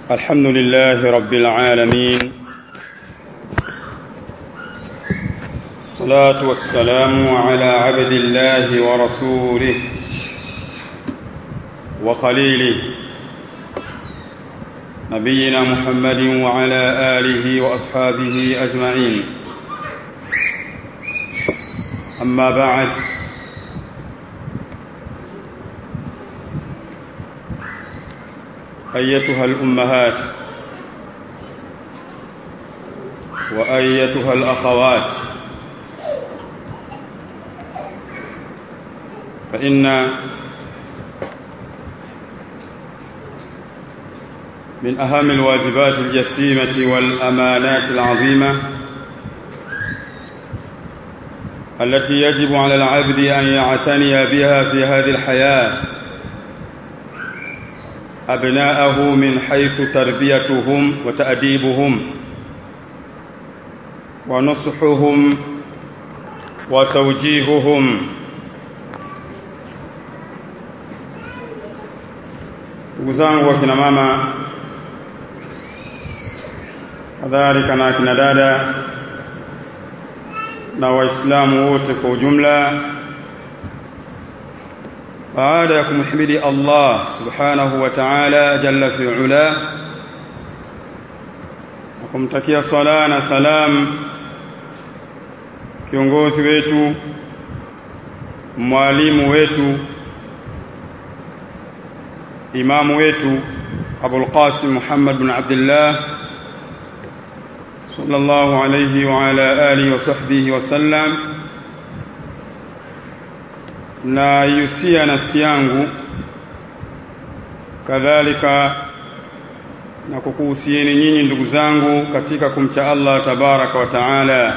الحمد لله رب العالمين الصلاة والسلام على عبد الله ورسوله وخليله نبينا محمد وعلى آله وأصحابه أجمعين أما بعد أيتها الأمهات وأيتها الأخوات فإن من أهم الواجبات الجسيمة والأمانات العظيمة التي يجب على العبد أن يعتني بها في هذه الحياة أبناءه من حيث تربيتهم وتأديبهم ونصحهم وتوجيههم ndugu zangu wakina mama kadhalika na akina dada na waislamu wote kwa ujumla baada ya kumhimidi Allah subhanahu wa ta'ala jalla fi ula na kumtakia sala na salam kiongozi wetu mwalimu wetu imamu wetu Abul Qasim Muhammad bin Abdullah sallallahu alayhi wa ala alihi wa sahbihi wa sallam na yusia nafsi yangu kadhalika na kukuhusieni nyinyi ndugu zangu katika kumcha Allah tabaraka wa taala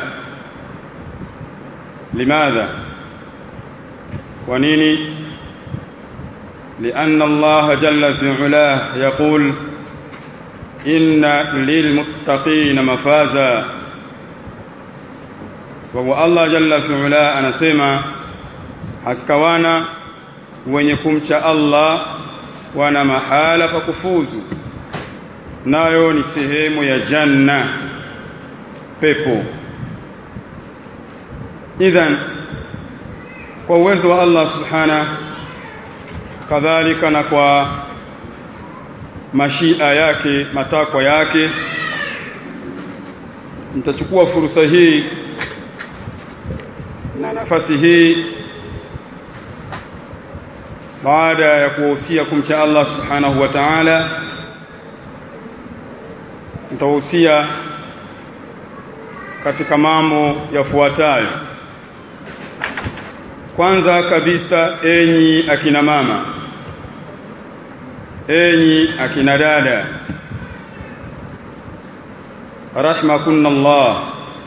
limadha kwa nini لأن الله جل في علاه يقول إن للمتقين مفازا وهو الله جل في علاه anasema hakika wana wenye kumcha Allah wana mahala pa kufuzu nayo ni sehemu ya janna pepo idhan kwa uwezo wa Allah subhana kadhalika na kwa mashia yake matakwa yake nitachukua fursa hii na nafasi hii baada ya kuwahusia kumcha Allah subhanahu wa ta'ala nitahusia katika mambo yafuatayo kwanza kabisa enyi akina mama enyi akina dada rahmakunna Allah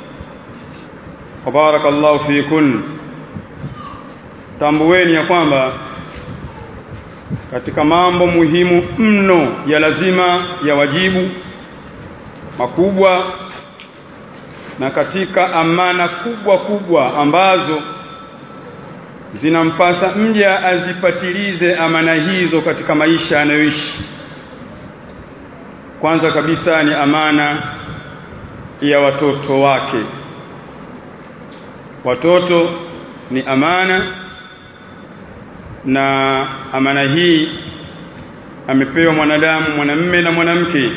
wa barakallahu fikun tambueni ya kwamba katika mambo muhimu mno ya lazima ya wajibu makubwa na katika amana kubwa kubwa ambazo zinampasa mja azipatilize amana hizo katika maisha anayoishi kwanza kabisa ni amana ya watoto wake watoto ni amana na amana hii amepewa mwanadamu mwanamme na mwanamke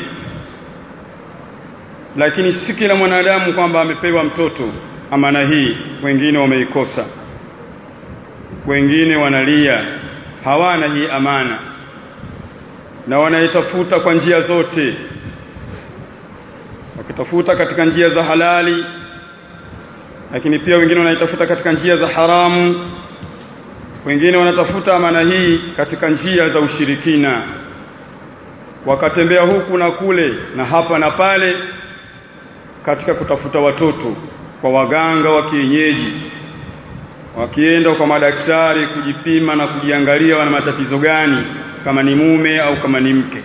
lakini si kila mwanadamu kwamba amepewa mtoto amana hii wengine wameikosa wengine wanalia hawana hii amana na wanaitafuta kwa njia zote wakitafuta katika njia za halali lakini pia wengine wanaitafuta katika njia za haramu wengine wanatafuta amana hii katika njia za ushirikina wakatembea huku na kule na hapa na pale katika kutafuta watoto kwa waganga wa kienyeji wakienda kwa madaktari kujipima na kujiangalia wana matatizo gani kama ni mume au kama ni mke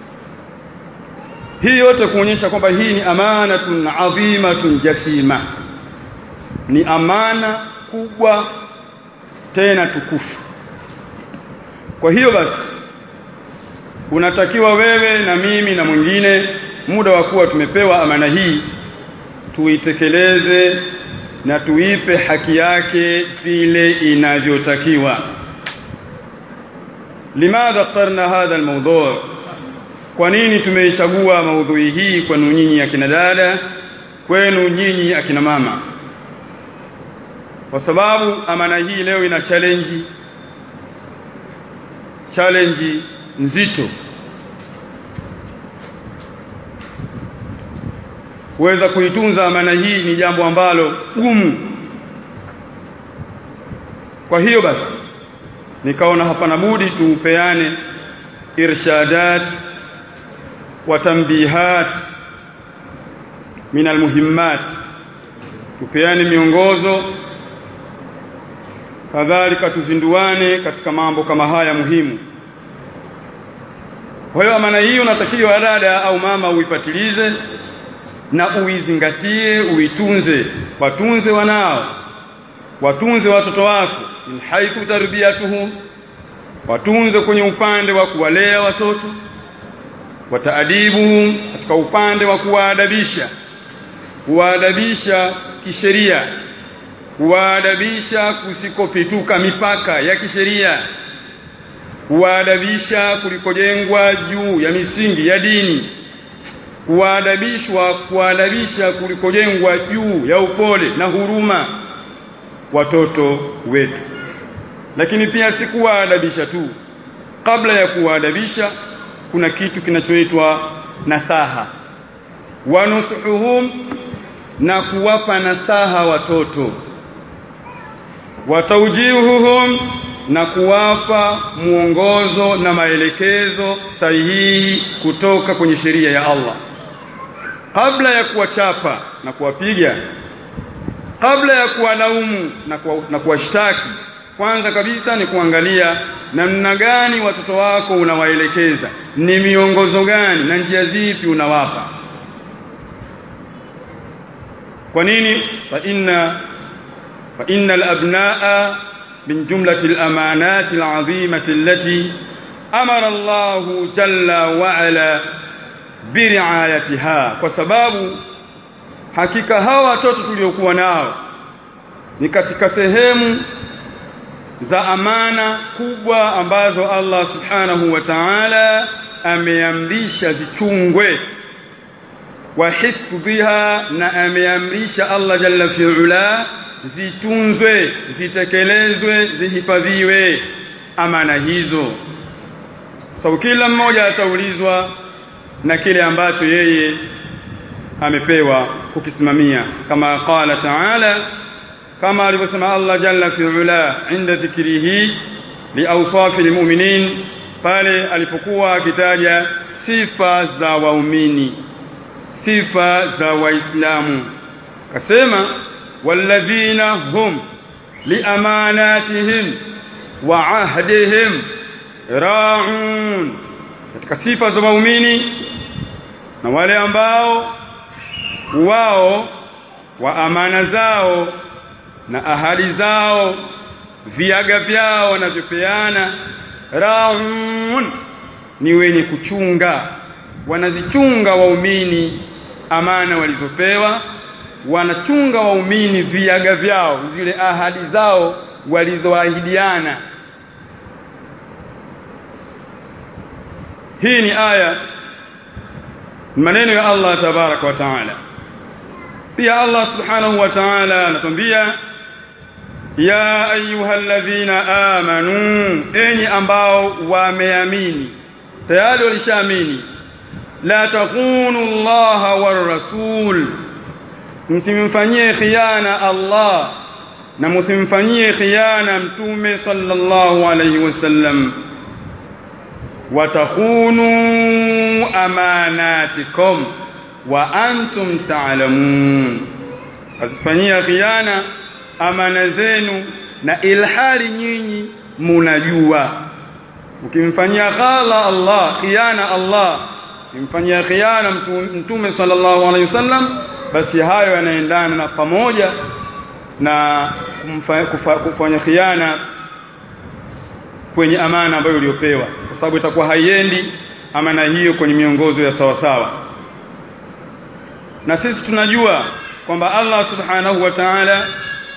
hii yote kuonyesha kwamba hii ni amanatun adhimatun jasima ni amana kubwa tena tukufu kwa hiyo basi unatakiwa wewe na mimi na mwingine muda wa kuwa tumepewa amana hii tuitekeleze na tuipe haki yake vile inavyotakiwa limadha اخترنا hadha almawdu' kwa nini tumeichagua maudhui hii kwenu nyinyi akina dada kwenu nyinyi akina mama kwa sababu amana hii leo ina challenge challenge nzito kuweza kuitunza amana hii ni jambo ambalo gumu kwa hiyo basi nikaona hapana budi tupeane irshadat wa tanbihat min almuhimmat tupeane miongozo kadhalika tuzinduane katika mambo kama haya muhimu kwa hiyo amana hii unatakiwa dada au mama uipatilize na uizingatie uitunze watunze wanao watunze watoto wako min haithu tarbiyatuhum watunze kwenye upande wa kuwalea watoto wataadibuhum katika upande wa kuwaadabisha kuwaadabisha kisheria kuwaadabisha kusikopituka mipaka ya kisheria kuwaadabisha kulikojengwa juu ya misingi ya dini kuwaadabishwa kuwaadabisha kulikojengwa juu ya upole na huruma watoto wetu lakini pia si kuwaadabisha tu kabla ya kuwaadabisha kuna kitu kinachoitwa nasaha wanusuhum na kuwapa nasaha watoto wataujihuhum na kuwapa mwongozo na maelekezo sahihi kutoka kwenye sheria ya Allah kabla ya kuwachapa na kuwapiga kabla ya kuwalaumu na kuwa, na kuwashtaki kwanza kabisa ni kuangalia namna gani watoto wako unawaelekeza ni miongozo gani na njia zipi unawapa kwa nini fa inna fa innal abnaa min jumlati al-amanati al-azimati allati amara Allah jalla wa ala biriayatiha kwa sababu hakika hawa watoto tuliokuwa nao ni katika sehemu za amana kubwa ambazo Allah subhanahu wa ta'ala ameamrisha zichungwe wa hifdhiha na ameamrisha Allah jalla fi'ala zitunzwe zitekelezwe zihifadhiwe amana hizo sababu kila mmoja ataulizwa na kile ambacho yeye amepewa kukisimamia kama qala ta'ala kama alivyosema Allah jalla fi'ala inda dhikrihi liawsafi almu'minin pale alipokuwa akitaja sifa za waumini sifa za waislamu kasema walladhina hum liamanatihim wa ahdihim ra'un katika sifa za waumini na wale ambao wao wa amana zao na ahadi zao viaga vyao wanavyopeana raun ni wenye kuchunga wanazichunga waumini amana walizopewa wanachunga waumini viaga vyao zile ahadi zao walizoahidiana hii ni aya maneno ya Allah tabaraka wa taala pia Allah subhanahu wa ta'ala anatuambia ya ayyuhalladhina amanu enyi ambao wameamini tayari walishaamini la takunu Allah war rasul msimfanyie khiana Allah na msimfanyie khiana mtume sallallahu alayhi wasallam watakhunu amanatikum wa antum ta'lamun asifanyia khiana amana zenu na ilhali nyinyi munajua ukimfanyia khala Allah khiana Allah ukimfanyia khiana mtume sallallahu alaihi wasallam basi hayo yanaendana na pamoja na kufanya khiana kwenye amana ambayo uliopewa kwa sababu itakuwa haiendi amana hiyo kwenye miongozo ya sawa sawa na sisi tunajua kwamba Allah subhanahu wa ta'ala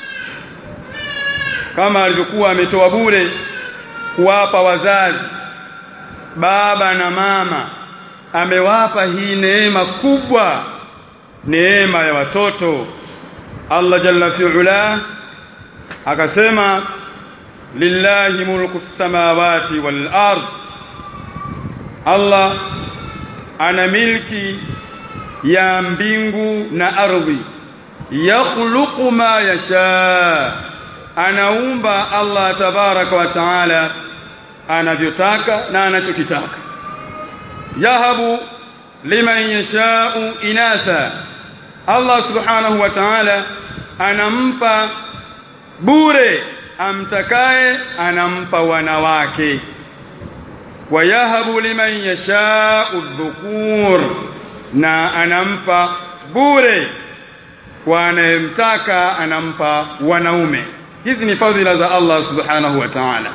kama alivyokuwa ametoa bure kuwapa wazazi baba na mama amewapa hii neema kubwa neema ya watoto Allah jalla fi'ala akasema lillahi mulku samawati wal ard Allah ana milki ya mbingu na ardhi yakhluqu ma yasha anaumba Allah tabaraka wa taala anavyotaka na anachokitaka yahabu liman yashau inatha Allah subhanahu wa ta'ala anampa bure amtakaye anampa wanawake wayahabu liman yashau dhukur na anampa bure kwa anayemtaka anampa wanaume hizi ni fadhila za Allah subhanahu wa ta'ala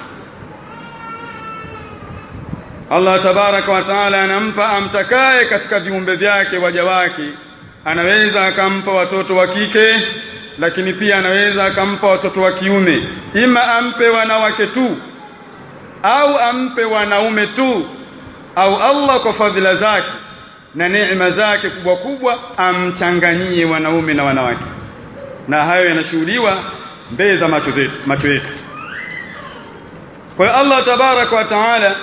Allah tabaraka wa taala anampa amtakaye katika viumbe vyake waja wake anaweza akampa watoto wa kike lakini pia anaweza akampa watoto wa kiume ima ampe wanawake tu au ampe wanaume tu au Allah kwa fadhila zake na neema zake kubwa kubwa amchanganyie wanaume na wanawake na hayo yanashuhudiwa mbele za macho zetu macho yetu kwa hiyo Allah tabaraka wa taala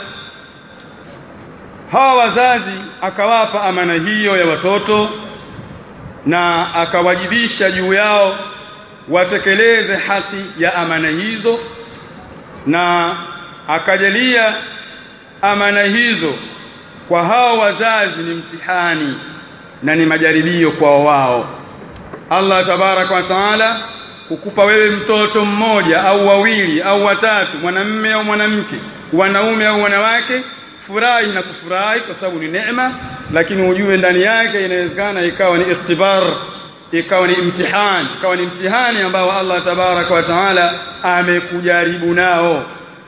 hawa wazazi akawapa amana hiyo ya watoto na akawajibisha juu yao watekeleze haki ya amana hizo na akajalia amana hizo kwa hao wazazi ni mtihani na ni majaribio kwa wao Allah tabaraka wa taala kukupa wewe mtoto mmoja au wawili au watatu mwanamme au mwanamke wanaume au wanawake furahi na kufurahi kwa sababu ni neema lakini ujue ndani yake inawezekana ikawa ni ikhtibar ikawa ni imtihani ikawa ni mtihani ambao Allah tabaraka wa taala amekujaribu nao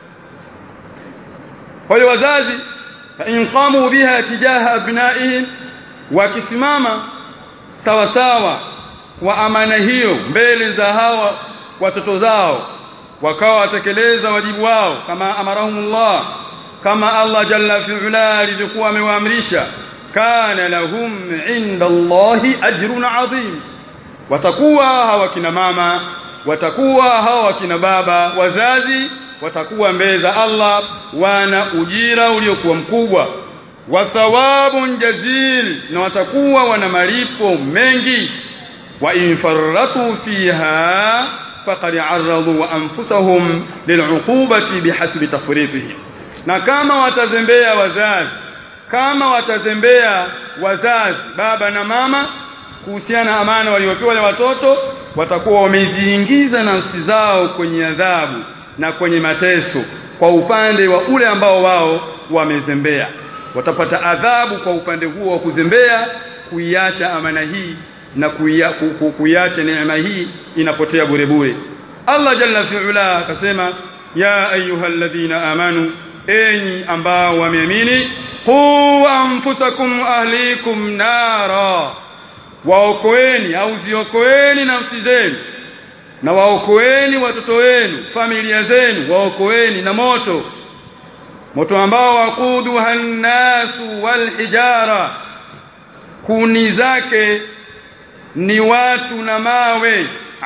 kwa hiyo wazazi in qamu biha tijaha abnaihim wakisimama sawa sawa kwa amana hiyo mbele za hawa watoto zao wakawa watekeleza wajibu wao kama amarahumullah kama Allah jalla fi'ala alivyokuwa amewaamrisha kana lahum inda Allahi ajrun adhim watakuwa hawa kina mama watakuwa hawa kina baba wazazi watakuwa mbele za Allah wana ujira uliokuwa mkubwa wa thawabun jazil na watakuwa wana malipo mengi wa infarratu fiha faqad arradu anfusahum lil'uqubati bihasbi tafritihim na kama watazembea wazazi kama watazembea wazazi baba na mama kuhusiana amana waliopewa wale watoto watakuwa wameziingiza nafsi zao kwenye adhabu na kwenye mateso kwa upande wa ule ambao wao wamezembea watapata adhabu kwa upande huo wa kuzembea kuiacha amana hii na kuiacha neema hii inapotea bure bure Allah jalla fi'ala akasema ya ayyuhalladhina amanu enyi ambao wameamini qu anfusakum ahlikum nara waokoeni au ziokoeni nafsi zenu na waokoeni watoto wenu familia zenu waokoeni na moto moto ambao waquduha nnasu walhijara kuni zake ni watu na mawe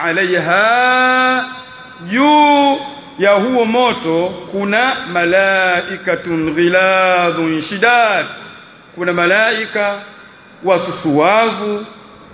alaiha juu ya huo moto kuna malaikatun ghiladhun shidad kuna malaika wasusuwavu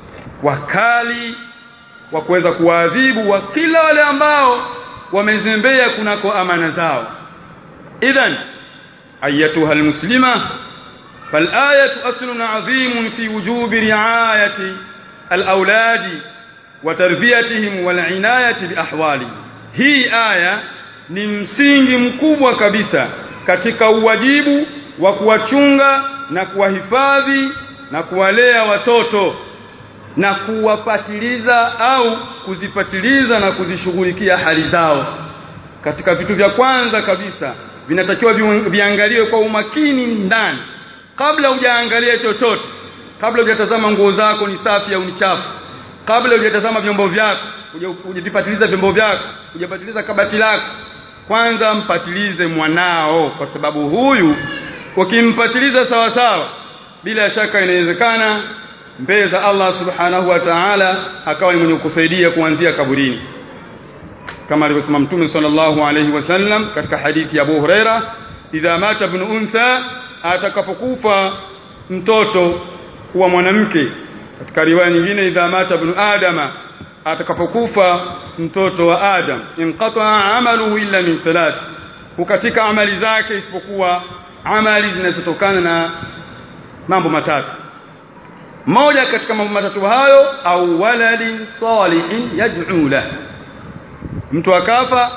wakali wa kuweza kuwaadhibu wa kila wale ambao wamezembea kunako amana zao idhan ayatuha almuslima فالآية أصل عظيم في وجوب رعاية الأولاد وتربيتهم والعناية بأحوالهم hii aya ni msingi mkubwa kabisa katika uwajibu wa kuwachunga na kuwahifadhi na kuwalea watoto na kuwapatiliza au kuzipatiliza na kuzishughulikia hali zao katika vitu vya kwanza kabisa vinatakiwa viangaliwe kwa umakini ndani kabla hujaangalia chochote kabla hujatazama nguo zako ni safi au ni chafu kabla hujatazama vyombo vyako hujavipatiliza vyombo vyako hujapatiliza kabati lako kwanza mpatilize mwanao kwa sababu huyu ukimpatiliza sawa sawa bila shaka inawezekana mbele za Allah subhanahu wa ta'ala akawa ni mwenye kusaidia kuanzia kaburini kama alivyosema mtume sallallahu alayhi wasallam katika hadithi ya Abu Huraira idha mata ibn untha atakapokufa mtoto wa mwanamke katika riwaya nyingine idha mata ibn adama atakapokufa mtoto wa adam inqata amaluhu illa min thalath hukatika amali zake isipokuwa amali zinazotokana na mambo matatu moja katika mambo matatu hayo au waladin salihin yad'u lahu mtu akafa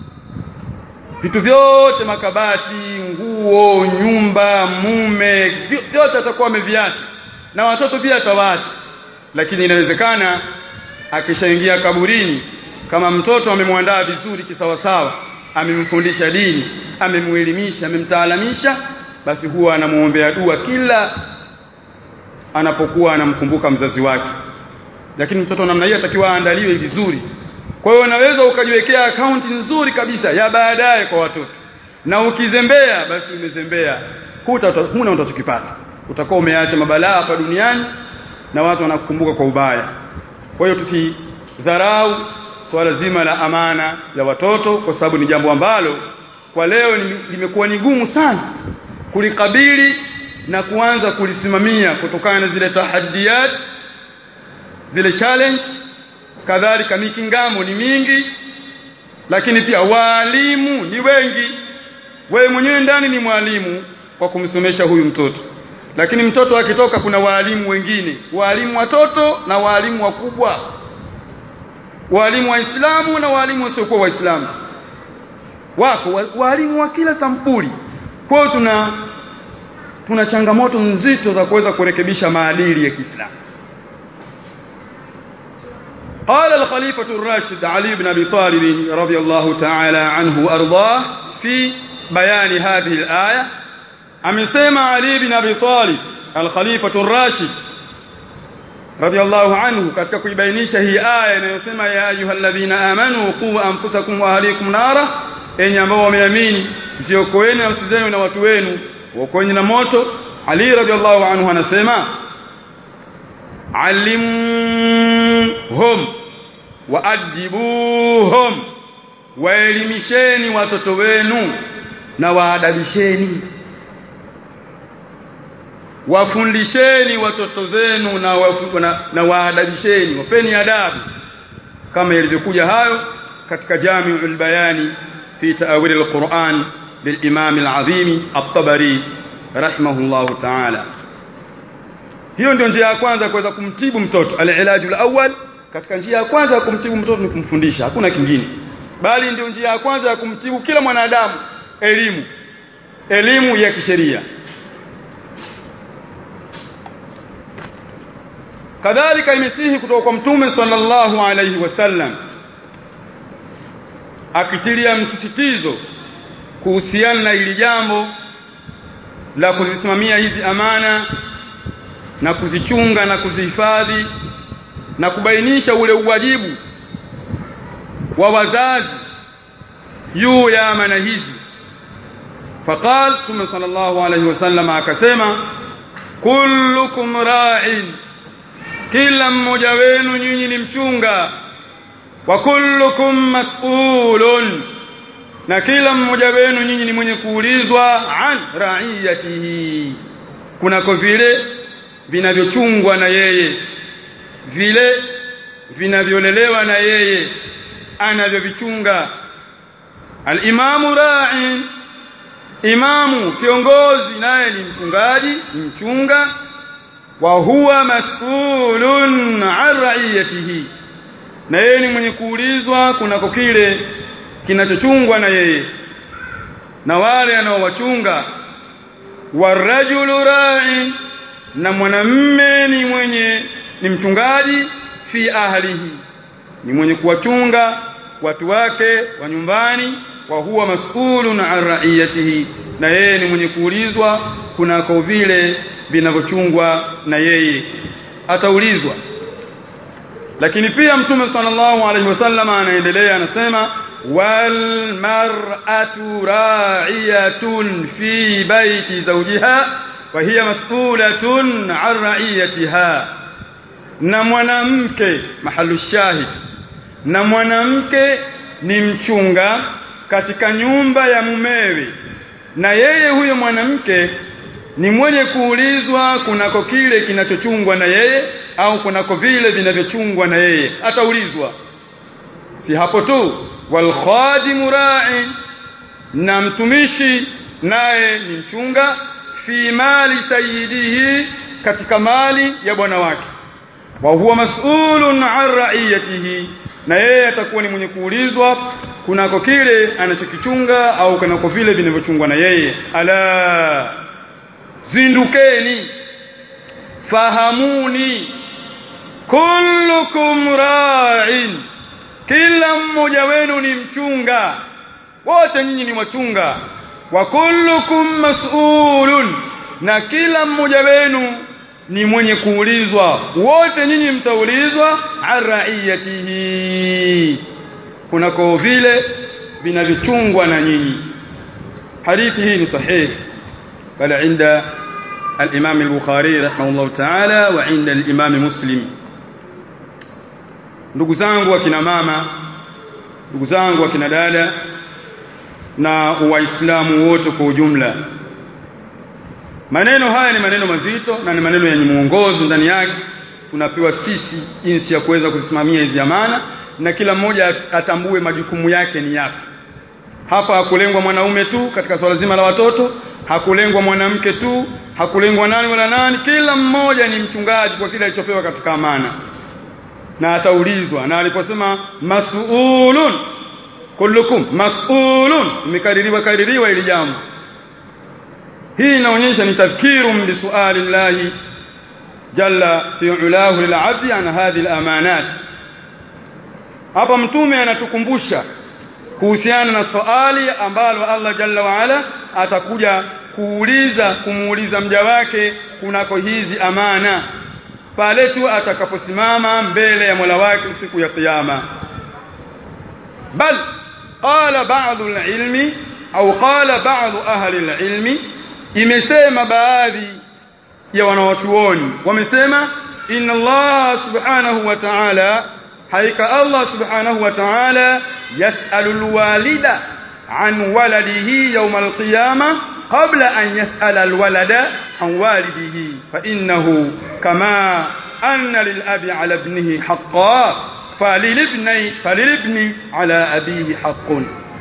vitu vyote makabati nguo nyumba mume vyote atakuwa ameviacha na watoto pia atawaacha lakini inawezekana akishaingia kaburini kama mtoto amemwandaa vizuri kisawasawa amemfundisha dini amemuelimisha amemtaalamisha basi huwa anamuombea dua kila anapokuwa anamkumbuka mzazi wake lakini mtoto namna hiyo atakiwa aandaliwe vizuri kwa hiyo unaweza ukajiwekea akaunti nzuri kabisa ya baadaye kwa watoto na ukizembea basi umezembea huta huna utachokipata utakuwa umeacha mabalaa hapa duniani na watu wanakukumbuka kwa ubaya kwa hiyo tusidharau swala zima la amana la watoto kwa sababu ni jambo ambalo kwa leo limekuwa ni gumu sana kulikabili na kuanza kulisimamia kutokana na zile tahaddiat zile challenge kadhalika mikingamo ni mingi lakini pia walimu ni wengi wewe mwenyewe ndani ni mwalimu kwa kumsomesha huyu mtoto lakini mtoto akitoka kuna walimu wengine walimu watoto na walimu wakubwa walimu waislamu na walimu wasiokuwa waislamu wako walimu wa kila sampuli kwa tuna tuna changamoto nzito za kuweza kurekebisha maadili ya Kiislamu قال الخليفة الراشد علي بن أبي طالب رضي الله تعالى عنه وأرضاه في بيان هذه الآية أمسيما علي بن أبي طالب الخليفة الراشد رضي الله عنه katika kuibainisha hii aya inayosema ya ayyuhalladhina amanu qu anfusakum wa ahlikum nara enyi ambao wameamini msiokoeni nafsi zenu na watu wenu waokoeni na moto Ali radhiallahu anhu anasema alimhum waadibuhum waelimisheni watoto wenu na waadabisheni wafundisheni watoto zenu na, wafu, na, na waadabisheni wapeni adabu kama ilivyokuja hayo katika Jami'ul Bayani fi ta'wil al-Qur'an للإمام العظيم الطبري رحمه الله تعالى hiyo ndio njia ya kwanza kuweza kumtibu mtoto al-ilaju al-awwal katika njia ya kwanza ya kumtibu mtoto ni kumfundisha hakuna kingine bali ndio njia ya kwanza ya kumtibu kila mwanadamu elimu elimu ya kisheria kadhalika imesihi kutoka kwa mtume sallallahu alayhi wasallam akitilia msisitizo kuhusiana na hili jambo la kuzisimamia hizi amana na kuzichunga na kuzihifadhi na kubainisha ule uwajibu wa wazazi juu ya amana hizi faqal Mtume sallallahu alayhi wasallam akasema kullukum ra'in kila mmoja wenu nyinyi ni mchunga wa kullukum mas'ulun na kila mmoja wenu nyinyi ni mwenye kuulizwa an ra'iyatihi kunako vile vinavyochungwa na yeye vile vinavyolelewa na yeye anavyovichunga al-imamu ra'in imamu kiongozi naye ni mchungaji mchunga wa huwa mas'ulun an ra'iyatihi na yeye ni mwenye kuulizwa kunako kile kinachochungwa na yeye na wale anaowachunga warajulu ra'in na mwanamme ni mwenye ni mchungaji fi ahlihi ni mwenye kuwachunga watu wake wa nyumbani wa huwa mas'ulun an ra'iyatihi na yeye ni mwenye kuulizwa kunako vile vinavyochungwa na yeye ataulizwa lakini pia mtume sallallahu alaihi wasallam anaendelea anasema wal mar'atu ra'iyatun fi baiti zawjiha wa hiya mas'ulatun 'an ra'iyatiha na mwanamke mahalu shahid na mwanamke ni mchunga katika nyumba ya mumewe na yeye huyo mwanamke ni mwenye kuulizwa kunako kile kinachochungwa na yeye au kunako vile vinavyochungwa na yeye ataulizwa si hapo tu wal khadimu ra'in na mtumishi naye ni mchunga fi mali sayyidihi katika mali ya bwana wake wa huwa mas'ulun an ra'iyatihi na yeye atakuwa ni mwenye kuulizwa kunako kile anachokichunga au kunako vile vinavyochungwa na yeye ala zindukeni fahamuni kullukum ra'in kila mmoja wenu ni mchunga wote nyinyi ni wachunga wa kullukum mas'ulun na kila mmoja wenu ni mwenye kuulizwa wote nyinyi mtaulizwa arraiyatihi kunako vile vinavyochungwa na nyinyi hadithi hii ni sahihi bali inda الإمام البخاري رحمه الله تعالى وعند الإمام مسلم ndugu zangu akina mama ndugu zangu akina dada na waislamu wote kwa ujumla maneno haya ni maneno mazito na ni maneno yenye muongozo ndani yake tunapewa sisi jinsi ya kuweza kusimamia hizi amana na kila mmoja atambue majukumu yake ni yapi hapa hakulengwa mwanaume tu katika swala zima la watoto hakulengwa mwanamke tu hakulengwa nani wala nani kila mmoja ni mchungaji kwa kile alichopewa katika amana na ataulizwa na aliposema mas'ulun kullukum mas'ulun imekaririwa kaririwa ili jambo hii inaonyesha ni tadhkirum bi su'ali llahi jalla fi ulahu lil 'abdi an hadhihi al-amanat hapa mtume anatukumbusha kuhusiana na swali ambalo Allah jalla wa ala atakuja kuuliza kumuuliza mja wake kunako hizi amana pale tu atakaposimama mbele ya Mola wake siku ya kiyama bal qala ba'd al-ilmi au qala ba'd ahli al-ilmi imesema baadhi ya wanawachuoni wamesema inna Allah subhanahu wa ta'ala haika Allah subhanahu wa ta'ala yas'alu al-walida an waladihi yawm al-qiyamah قبل أن يسأل الولد عن والده فإنه كما أن للأب على ابنه حقا فللابن فللابن على أبيه حق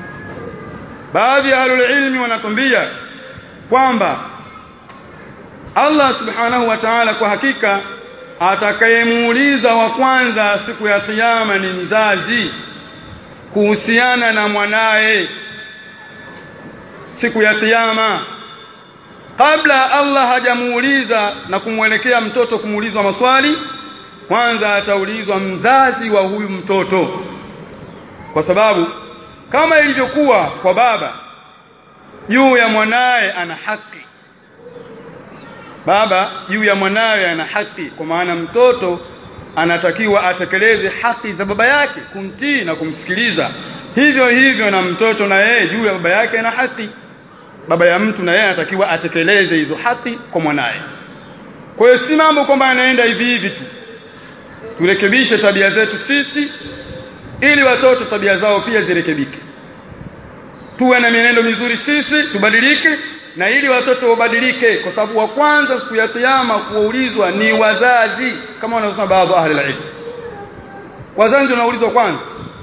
baadhi ya ahlulilmi wanatuambia kwamba Allah subhanahu wa ta'ala kwa hakika atakayemuuliza wa kwanza siku ya kiyama ni mzazi kuhusiana na mwanaye siku ya kiyama kabla Allah hajamuuliza na kumwelekea mtoto kumuulizwa maswali kwanza ataulizwa mzazi wa huyu mtoto kwa sababu kama ilivyokuwa kwa baba juu ya mwanaye ana haki baba juu ya mwanawe ana haki kwa maana mtoto anatakiwa atekeleze haki za baba yake kumtii na kumsikiliza hivyo hivyo na mtoto na yeye juu ya baba yake ana haki baba ya mtu na yeye anatakiwa atekeleze hizo haki kwa mwanaye kwa hiyo si mambo kwamba anaenda hivi hivi tu turekebishe tabia zetu sisi ili watoto tabia zao pia zirekebike tuwe na mienendo mizuri sisi tubadilike na ili watoto wabadilike kwa sababu wa kwanza siku ya kiyama kuulizwa ni wazazi kama wanavyosema baadhi ahli ilm wazazi wanaulizwa kwanza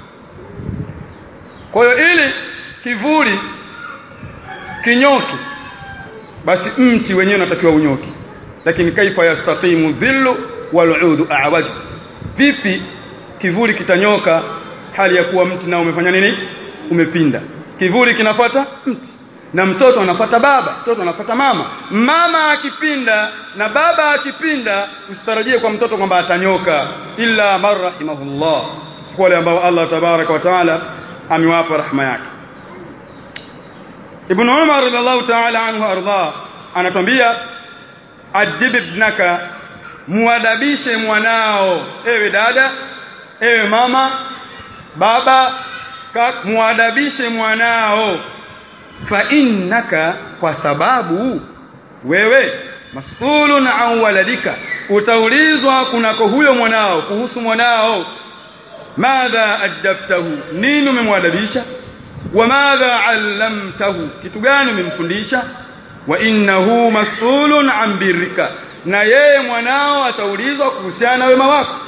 kwa hiyo ili kivuli kinyoki basi mti wenyewe unatakiwa unyoki lakini kaifa yastaqimu dhillu wal'udu a'waj vipi kivuli kitanyoka hali ya kuwa mti nao umefanya nini umepinda kivuli kinafata mti na mtoto anafata baba mtoto anafata mama mama akipinda na baba akipinda usitarajie kwa mtoto kwamba atanyoka illa marhamahullah wale ambao Allah tabaraka wa taala amewapa rahma yake ibn umar radhiallahu ta'ala anhu arda anatwambia adib ibnaka muadabishe mwanao ewe dada ewe mama baba muadabishe mwanao fa innaka kwa sababu wewe mas'ulun an waladika utaulizwa kunako huyo mwanao kuhusu mwanao madha adabtahu nini umemwadabisha wa madha allamtahu kitu gani umemfundisha wa innahu mas'ulun an birrika na yeye mwanao ataulizwa kuhusiana na wema wako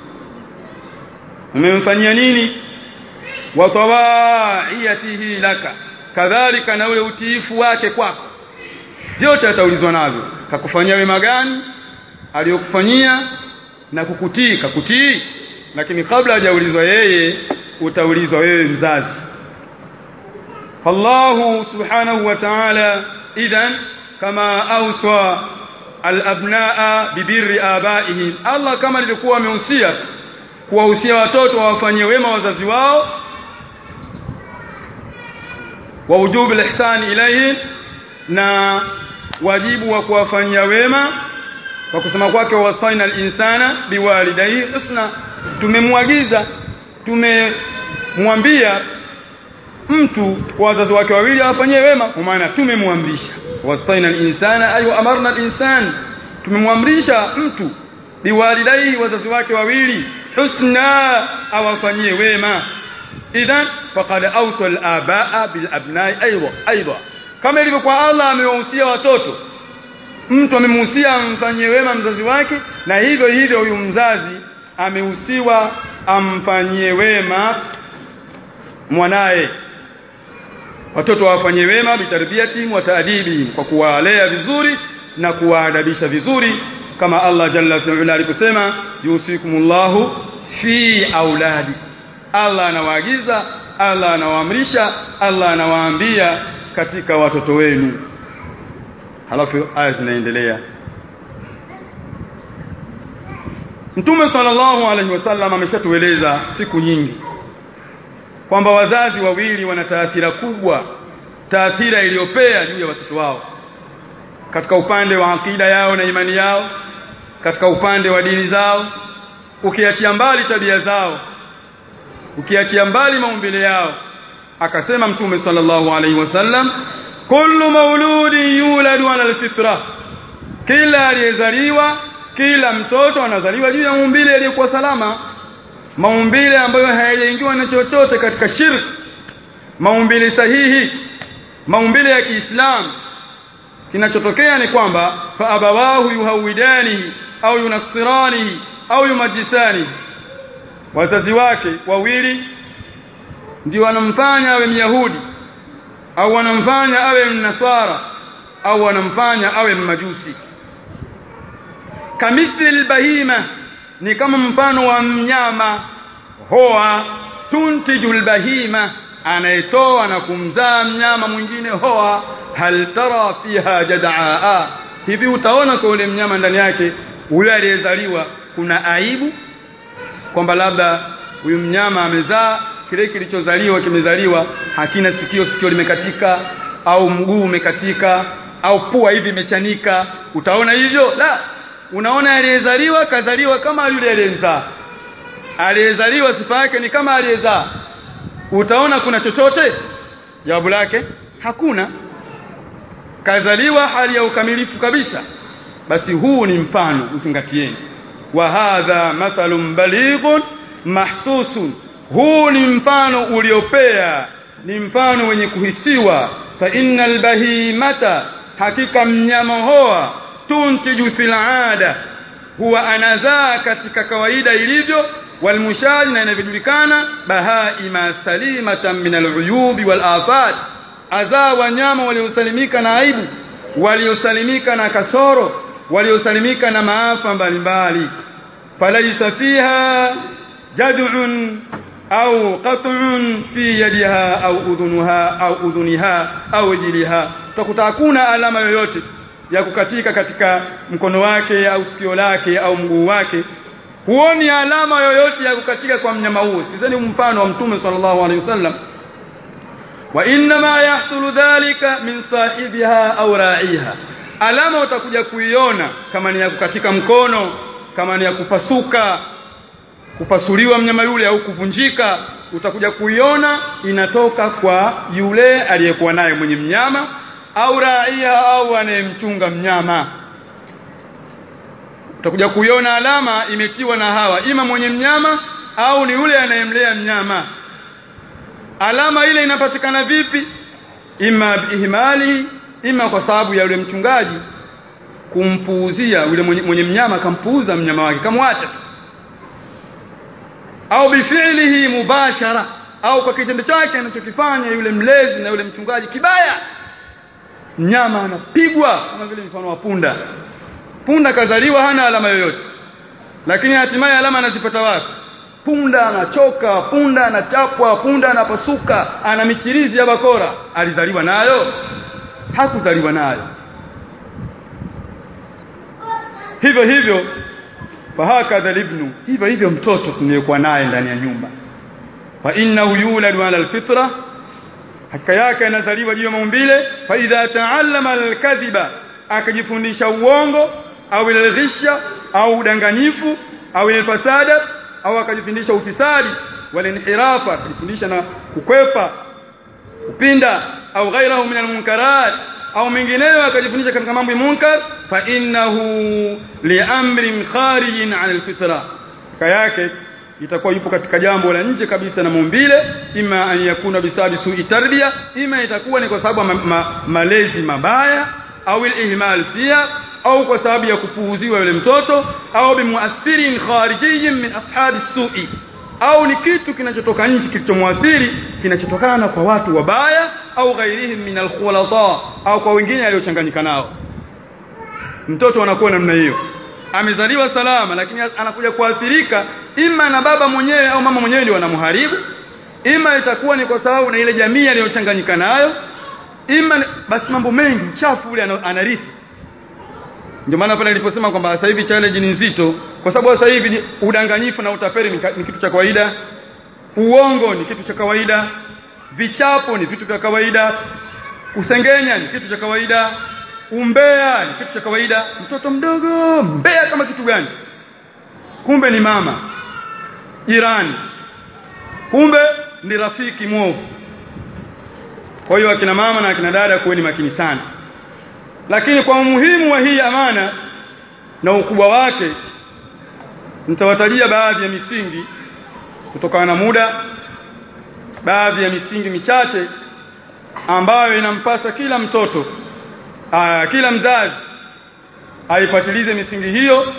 umemfanyia nini wa tawaiyatihi laka kadhalika na ule utiifu wake kwako vyote ataulizwa navyo kakufanyia wema gani aliyokufanyia na kukutii kakutii lakini kabla hajaulizwa yeye utaulizwa wewe mzazi fallahu subhanahu wa ta'ala idhan kama awsa alabnaa bibirri abaihim Allah kama alivyokuwa amehusia kuwahusia watoto wawafanyie wema wazazi wao wa wujubu alihsan ilayhim na wajibu wa kuwafanyia wema kwa kusema kwake wasaina al-insana biwalidayhi husna tumemwagiza tumemwambia mtu kwa wazazi wake wawili awafanyie wema kwa maana tumemwamrisha wasaina al-insana ayu amarna al-insan tumemwamrisha mtu biwalidayhi wazazi wake wawili husna awafanyie wema idhan faqad awsa al-abaa bil abna'i aidan aidan kama ilivyokuwa Allah amewahusia watoto mtu amemhusia amfanyie wema mzazi wake na hivyo hivyo huyu mzazi amehusiwa amfanyie wema mwanaye watoto wafanyie wema bitarbiyati wa taadibi kwa kuwalea vizuri na kuwaadabisha vizuri kama Allah jalla wa aliposema yusikumullahu fi auladi Allah anawaagiza Allah anawaamrisha Allah anawaambia katika watoto wenu halafu aya zinaendelea Mtume sallallahu alaihi wasallam ameshatueleza siku nyingi kwamba wazazi wawili wana taathira kubwa taathira iliyopea juu ya watoto wao katika upande wa akida yao na imani yao katika upande wa dini zao ukiachia mbali tabia zao ukiachia mbali maumbile yao akasema mtume sallallahu alaihi wasallam kullu mauludin yuladu ala alfitra kila aliyezaliwa kila mtoto anazaliwa juu ya maumbile yaliyokuwa salama maumbile ambayo hayajaingiwa na chochote katika shirk maumbile sahihi maumbile ya Kiislamu kinachotokea ni kwamba fa abawahu yuhawidani au yunasirani au yumajisani wazazi wake wawili ndio wanamfanya awe myahudi au wanamfanya awe mnasara au wanamfanya awe mmajusi kamithil bahima ni kama mfano wa mnyama hoa tuntijul bahima anayetoa na kumzaa mnyama mwingine hoa hal tara fiha jadaa hivi utaona kwa ule mnyama ndani yake ule aliyezaliwa kuna aibu kwamba labda huyu mnyama amezaa kile kilichozaliwa kimezaliwa hakina sikio sikio limekatika au mguu umekatika au pua hivi imechanika utaona hivyo la unaona aliyezaliwa kazaliwa kama yule aliyezaa aliyezaliwa sifa yake ni kama aliyezaa utaona kuna chochote jawabu lake hakuna kazaliwa hali ya ukamilifu kabisa basi huu ni mfano usingatieni wa hadha mathalun balighun mahsusun huu ni mfano uliopea ni mfano wenye kuhisiwa fa innal bahimata hakika mnyama hoa tuntiju fil ada huwa anazaa katika kawaida ilivyo walmushaj na inavyojulikana bahaima salimatan min aluyubi wal afat azaa wanyama waliosalimika na aibu waliosalimika na kasoro waliosalimika na maafa mbalimbali falaisa fiha jad'un au qat'un fi yadiha au udhunuha au udhuniha au jiliha utakuta hakuna alama yoyote ya kukatika katika mkono wake au sikio lake au mguu wake huoni alama yoyote ya kukatika kwa mnyama huo sizeni mfano wa mtume sallallahu alaihi wasallam wa inma yahsulu dhalika min sahibiha au ra'iha alama utakuja kuiona kama ni ya kukatika mkono kama ni ya kupasuka kupasuliwa mnyama yule au kuvunjika utakuja kuiona inatoka kwa yule aliyekuwa naye mwenye mnyama au raia au anayemchunga mnyama utakuja kuiona alama imetiwa na hawa ima mwenye mnyama au ni yule anayemlea mnyama alama ile inapatikana vipi ima ihmali ima kwa sababu ya yule mchungaji kumpuuzia yule mwenye, mwenye mnyama akampuuza mnyama wake kamwacha au bifi'lihi mubashara au kwa kitendo chake anachokifanya yule mlezi na yule mchungaji kibaya mnyama anapigwa kama vile mfano wa punda punda kazaliwa hana alama yoyote lakini hatimaye alama anazipata wapi punda anachoka punda anachapwa punda anapasuka ana michirizi ya bakora alizaliwa nayo hakuzaliwa nayo hivyo hivyo fahakadha libnu hivyo hivyo mtoto tunayekuwa naye ndani ya nyumba fa innahu yuladu ala alfitra hakika yake anazaliwa juu ya maumbile fa idha taallama alkadhiba akajifundisha uongo au alghisha au udanganyifu au alfasada au akajifundisha ufisadi walinhirafa akajifundisha na kukwepa kupinda au ghairahu min almunkarat au mengineyo akajifundisha katika mambo ya munkar fa innahu liamrin kharijin an alfitra yake itakuwa yupo katika jambo la nje kabisa na maumbile ima an yakuna bisabi su'i tarbiya ima itakuwa ni kwa sababu ma, ma, malezi mabaya au ihmal pia au kwa sababu ya kupuuziwa yule mtoto au bimuathirin kharijiyyin min ashabi su'i au ni kitu kinachotoka nje kilichomwathiri kinachotokana kwa watu wabaya au ghairihim min alkhulata au kwa wengine aliochanganyika nao mtoto anakuwa namna hiyo amezaliwa salama lakini anakuja kuathirika ima na baba mwenyewe au mama mwenyewe ndio wanamharibu ima itakuwa ni kwa sababu na ile jamii aliyochanganyika nayo ima basi mambo mengi uchafu ule anarithi ndio maana pale niliposema kwamba sasa hivi challenge ni nzito kwa sababu sasa hivi udanganyifu na utapeli ni, ni kitu cha kawaida uongo ni kitu cha kawaida vichapo ni vitu vya kawaida kusengenya ni kitu cha kawaida umbea ni kitu cha kawaida mtoto mdogo mbea kama kitu gani kumbe ni mama jirani kumbe ni rafiki mwovu kwa hiyo akina mama na akina dada kuweni makini sana lakini kwa umuhimu wa hii amana na ukubwa wake nitawatajia baadhi ya misingi kutokana na muda baadhi ya misingi michache ambayo inampasa kila mtoto aa, kila mzazi aifuatilize misingi hiyo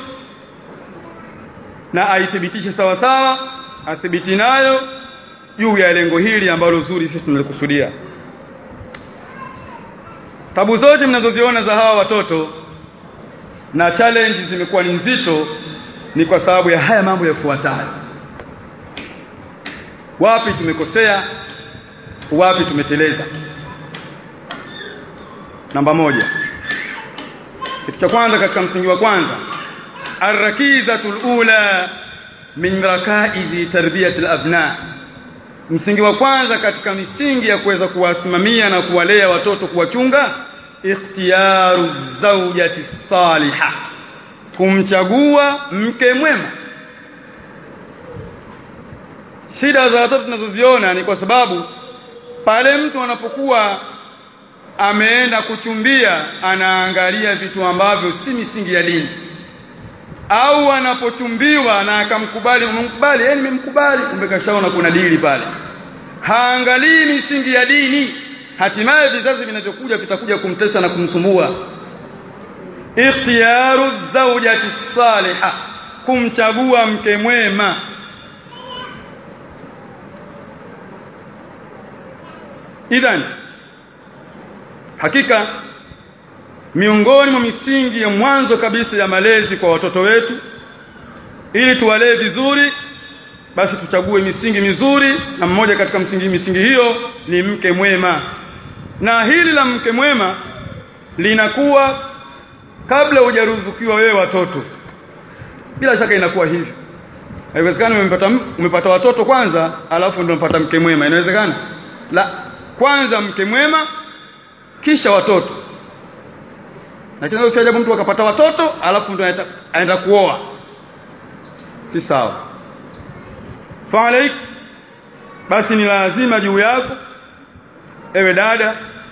na aithibitishe sawa sawa athibiti nayo juu ya lengo hili ambalo zuri sisi tunalikusudia tabu zote mnazoziona za hawa watoto na challenge zimekuwa ni nzito ni kwa sababu ya haya mambo yafuatayo wapi tumekosea wapi tumeteleza namba moja kitu cha kwanza katika msingi wa kwanza arrakizatul ula min rakaizi tarbiyati alabna msingi wa kwanza katika misingi ya kuweza kuwasimamia na kuwalea watoto kuwachunga ikhtiyaru zawjati salihah kumchagua mke mwema shida za watoto tunazoziona ni kwa sababu pale mtu anapokuwa ameenda kuchumbia anaangalia vitu ambavyo si misingi ya dini au anapochumbiwa na akamkubali umemkubali yeye nimemkubali kumbe kashaona kuna dili pale haangalii misingi ya dini hatimaye vizazi vinavyokuja vitakuja kumtesa na kumsumbua ikhtiyaru zawjati salihah kumchagua mke mwema idhan hakika miongoni mwa misingi ya mwanzo kabisa ya malezi kwa watoto wetu ili tuwalee vizuri basi tuchague misingi mizuri na mmoja katika msingi misingi hiyo ni mke mwema na hili la mke mwema linakuwa kabla hujaruzukiwa wewe watoto bila shaka inakuwa hivyo haiwezekani umepata umepata watoto kwanza alafu ndio unapata mke mwema inawezekana la kwanza mke mwema kisha watoto lakini sio ajabu mtu akapata watoto alafu ndo aenda kuoa si sawa fa'alaik basi ni lazima juu yako ewe dada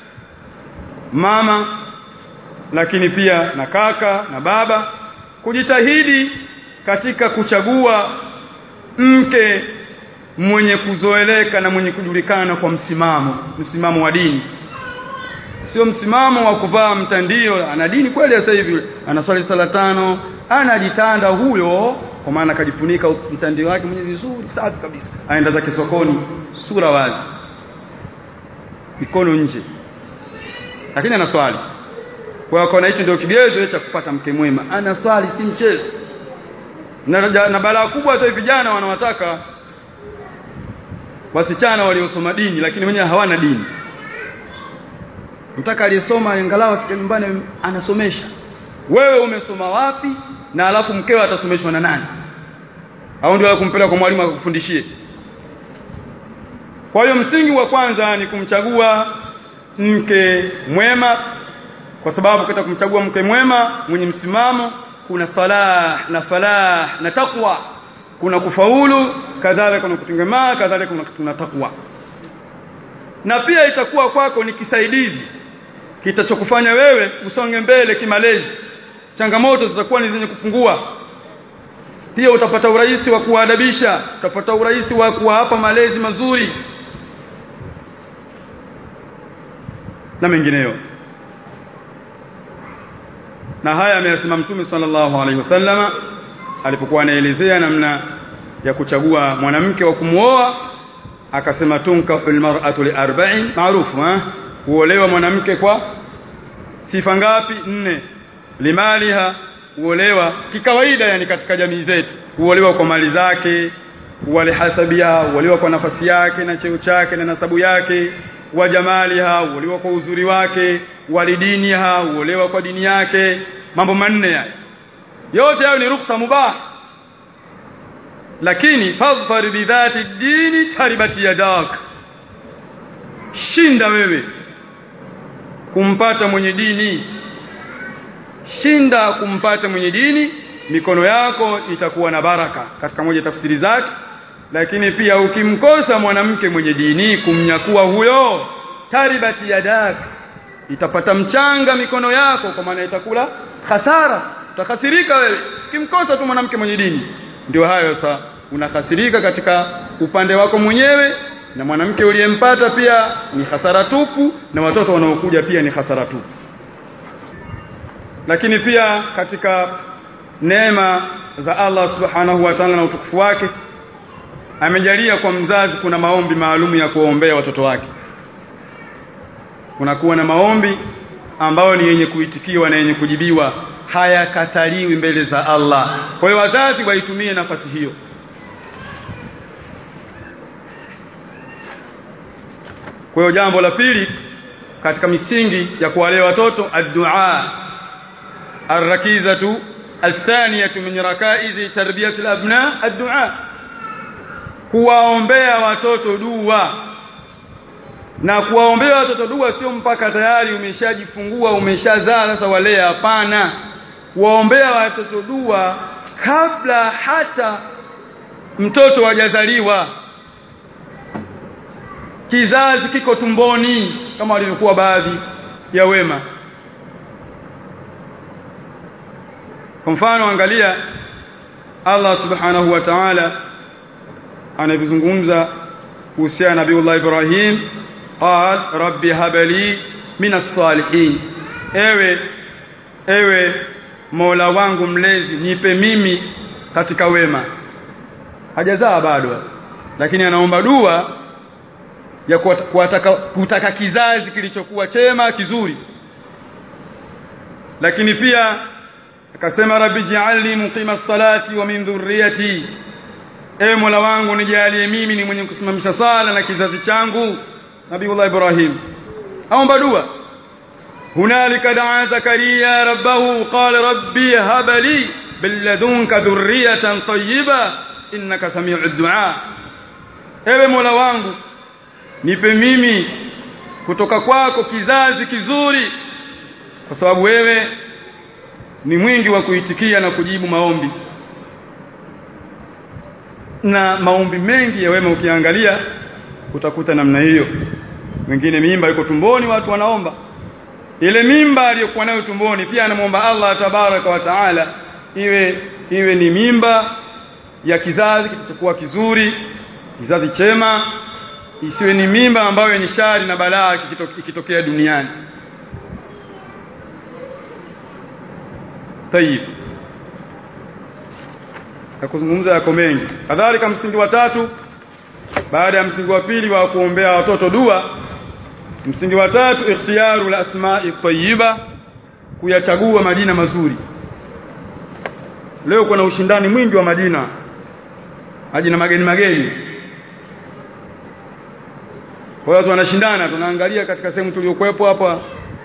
mama lakini pia na kaka na baba kujitahidi katika kuchagua mke mwenye kuzoeleka na mwenye kujulikana kwa msimamo msimamo wa dini sio msimamo wa kuvaa mtandio ana dini kweli sasa hivi anaswali sala tano anajitanda huyo kwa maana akajifunika mtandio wake mwenye vizuri safi kabisa aenda zake sokoni sura wazi mikono nje lakini ana swali kwa hiyo kona hicho ndio kigezo cha kupata mke mwema ana swali si mchezo na, na balaa kubwa hata vijana wanawataka wasichana waliosoma dini lakini wenyewe hawana dini mtaka aliyesoma angalau afike nyumbani anasomesha wewe umesoma wapi na alafu mkeo atasomeshwa na nani au ndio kumpeleka kwa mwalimu akufundishie kwa hiyo msingi wa kwanza ni kumchagua mke mwema kwa sababu katika kumchagua mke mwema mwenye msimamo kuna salah na falah na takwa kuna kufaulu kadhalika kuna kutengemaa kadhalika kuna, kuna takwa na pia itakuwa kwako ni kisaidizi kitachokufanya wewe usonge mbele kimalezi changamoto zitakuwa ni zenye kupungua pia utapata urahisi wa kuadabisha utapata urahisi wa kuwapa malezi mazuri na mengineyo na haya ameyasema mtume sallallahu alaihi wasallama alipokuwa anaelezea namna ya kuchagua mwanamke wa kumuoa akasema tunkahul mar'atu li arba'in maarufu eh kuolewa mwanamke kwa sifa ngapi nne limaliha kuolewa kikawaida yani katika jamii zetu kuolewa kwa mali zake walihasabia kuolewa kwa nafasi yake na cheo chake na nasabu yake wa jamaliha uolewa kwa uzuri wake walidiniha uolewa kwa dini yake mambo manne haya yote hayo ni ruksa mubah lakini fadhfar bidhati dini taribati yadak shinda wewe kumpata mwenye dini shinda kumpata mwenye dini mikono yako itakuwa na baraka katika moja tafsiri zake lakini pia ukimkosa mwanamke mwenye dini kumnyakua huyo taribati yadak itapata mchanga mikono yako kwa maana itakula hasara utakasirika wewe ukimkosa tu mwanamke mwenye dini ndio hayo sasa unakasirika katika upande wako mwenyewe na mwanamke uliyempata pia ni hasara tupu na watoto wanaokuja pia ni hasara tupu lakini pia katika neema za Allah subhanahu wa ta'ala na utukufu wake amejalia kwa mzazi kuna maombi maalum ya kuombea watoto wake kunakuwa na maombi ambayo ni yenye kuitikiwa na yenye kujibiwa hayakataliwi mbele za Allah kwa hiyo wazazi waitumie nafasi hiyo kwa hiyo jambo la pili katika misingi ya kuwalea watoto ad-du'a الركيزة الثانية من ركائز تربية الأبناء الدعاء kuwaombea watoto dua na kuwaombea watoto dua sio mpaka tayari umeshajifungua umeshazaa sasa walea hapana kuwaombea watoto dua kabla hata mtoto hajazaliwa kizazi kiko tumboni kama walivyokuwa baadhi ya wema kwa mfano angalia Allah subhanahu wa ta'ala anavizungumza kuhusiana na Nabiullah Ibrahim qal rabbi habali minas salihin ewe ewe Mola wangu mlezi nipe mimi katika wema hajazaa bado lakini anaomba dua ya kuwataka kutaka kizazi kilichokuwa chema kizuri lakini pia akasema rabbi ja'alni muqima salati wa min dhurriyyati e mola wangu nijalie mimi ni mwenye kusimamisha sala na kizazi changu nabiullah ibrahim aomba dua hunalika daa zakaria rabbahu qala rabbi hab li billadunka dhurriyatan tayyiba innaka sami'ud du'a ewe mola wangu nipe mimi kutoka kwako kizazi kizuri kwa sababu wewe ni mwingi wa kuitikia na kujibu maombi na maombi mengi ya wema ukiangalia utakuta namna hiyo wengine mimba iko tumboni watu wanaomba ile mimba aliyokuwa nayo tumboni pia anamuomba Allah tabaraka wa taala iwe iwe ni mimba ya kizazi kitachokuwa kizuri kizazi chema isiwe ni mimba ambayo yenye shari na balaa ikitokea duniani tayib na kuzungumza yako mengi kadhalika msingi wa tatu baada ya msingi wa pili wa kuombea watoto dua msingi wa tatu ikhtiyaru al-asma'i tayyiba kuyachagua majina mazuri leo kuna ushindani mwingi wa majina majina mageni mageni kwa hiyo watu wanashindana tunaangalia katika sehemu tuliyokuepo hapa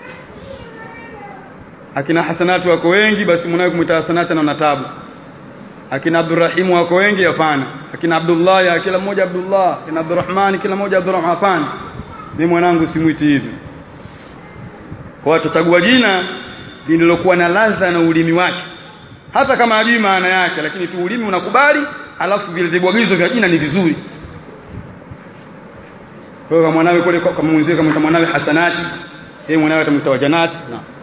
akina hasanati wako wengi basi mnawe kumwita hasanati na tabu akina Abdurrahim wako wengi hapana akina Abdullah kila mmoja Abdullah akina Abdurrahman kila mmoja Abdurrahman hapana mimi mwanangu simwiti hivi kwa tutachagua jina lililokuwa na ladha na ulimi wake hata kama hajui maana yake lakini tu ulimi unakubali alafu vile vibwagizo vya jina ni vizuri kwa hiyo mwanawe kule kama mwenzie kama mwanawe hasanati yeye mwanawe atamwita wajanati na